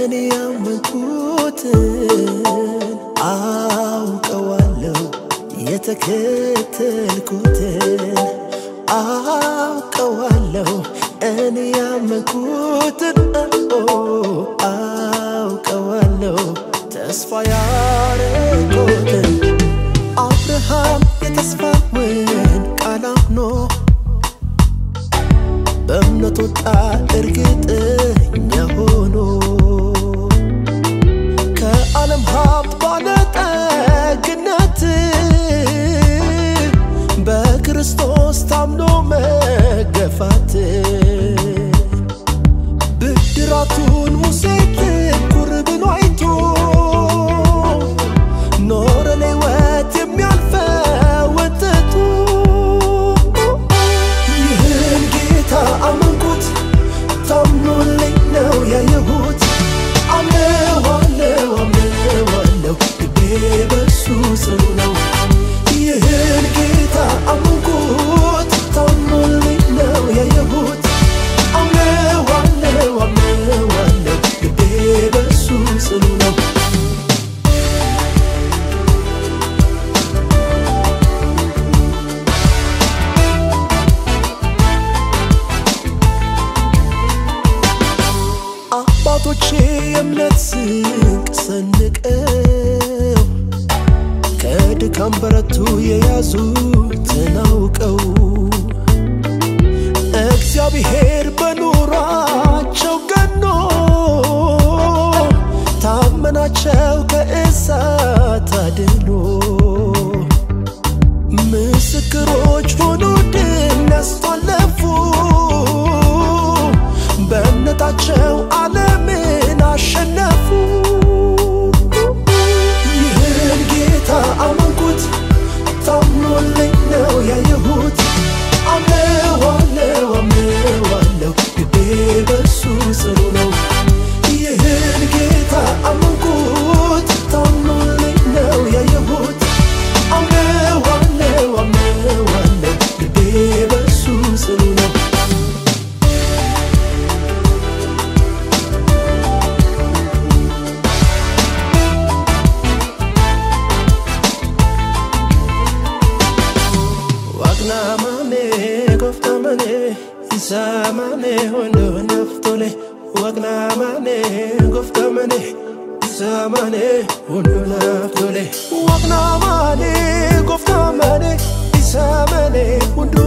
እኔ ያመንኩትን አውቀዋለሁ የተከተልኩትን አውቀዋለሁ እኔ ያመንኩትን አውቀዋለሁ ተስፋ ያረኩትን አብርሃም የተስፋውን ቃል አምኖ በእምነት ወጣ እርግጠኛ ሆኖ ከዓለም ሀብት ባለጠግነት በክርስቶስ ታምኖ መገፋት ብድራቱን ሙሴ ትኩር ብሎ አይቶ ኖረ ለሕይወት የሚያልፈውን ትቶ ይህን ጌታ አመንኩት ታምኖልኝ ነው ያየሁት አምነዋለው አምነዋለው ልቤ በሱ ጽኑ ነው ይህን ጌታ አመንኩት ታምኖልኝ ነው ያየሁት አምነዋለው አምነዋለው ልቤ በሱ ጽኑ ነው አባቶቼ የእምነት ስንቅ ሰንቀው ከድካም በረቱ የያዙትን አውቀው እግዚአብሔር በኑሯቸው ገኖ ታመናቸው ከእሳት አድኖ ምስክሮች ሆኑ ድል ነስቷለፉ በእምነታቸው ዓለምን አሸነፉ። ይህን ጌታ አመንኩት ታምኖልኝ ነው ያየሁት አምነዋለው አምነዋለው ልቤ በሱ ጽኑ ነው። ይህን ጌታ አመንኩት ታምኖልኝ ነው ያየሁት አምነዋለው አምነዋለው ልቤ በሱ ጽኑ ነው። Waqnaamame gooftamane isaamane hondo naftole Waqnaamane gooftamane isaamane hondo naftole Waqnaamane gooftamane isaamane hondo